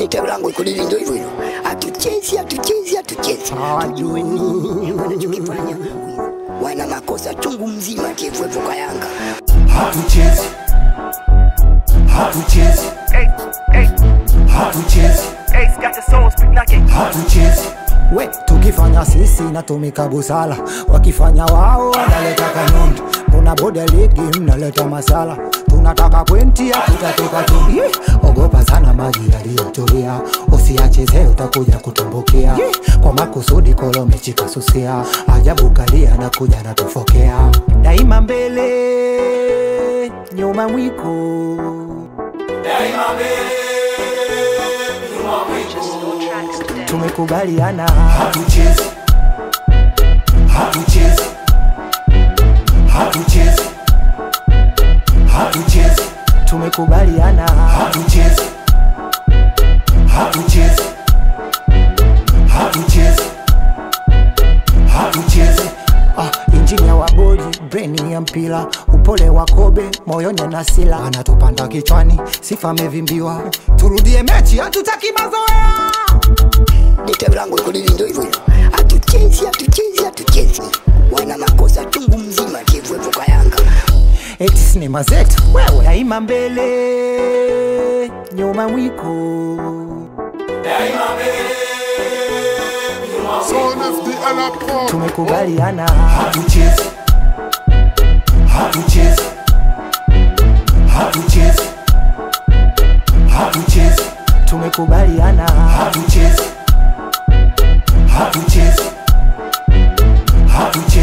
Detail langu iko lili ndio hivyo hivyo. Hatuchezi, hatuchezi, hatuchezi. Tujue nini wanachokifanya. Wana makosa chungu mzima TFF kwa Yanga. hatuchezi hatuchezi Hey, hey, hatuchezi Ace got the soul, speak like it. hatuchezi we tukifanya sisi natumika busala wakifanya wao wanaleta kanuni mbona boda ligi mnaleta masala tunataka kwenti hatutatoka tu Ih, ogopa sana maji yaliyotulia usiachezee utakuja kutumbukia kwa makusudi kolomichika susia ajabu kalia na kuja natufokea daima mbele nyuma mwiko tumekubaliana hatuchezi hatuchezi hatuchezi hatuchezi tumekubaliana hatuchezi hatuchezi hatuchezi hatuchezi Ah, injinia wa bodi breni ya mpira upole wa kobe moyoni na sila anatupanda kichwani sifa amevimbiwa turudie mechi hatutaki mazoea Detail langu iko lili ndio hivyo hivyo. Hatuchezi, hatuchezi, hatuchezi. Wana makosa chungu mzima TFF kwa Yanga. eti sinema zetu wewe daima mbele nyuma mwiko Son FD à la prod. tumekubaliana hatuchezi hatuchezi hatuchezi hatuchezi tumekubaliana hatuchezi hatuchezi hatuchezi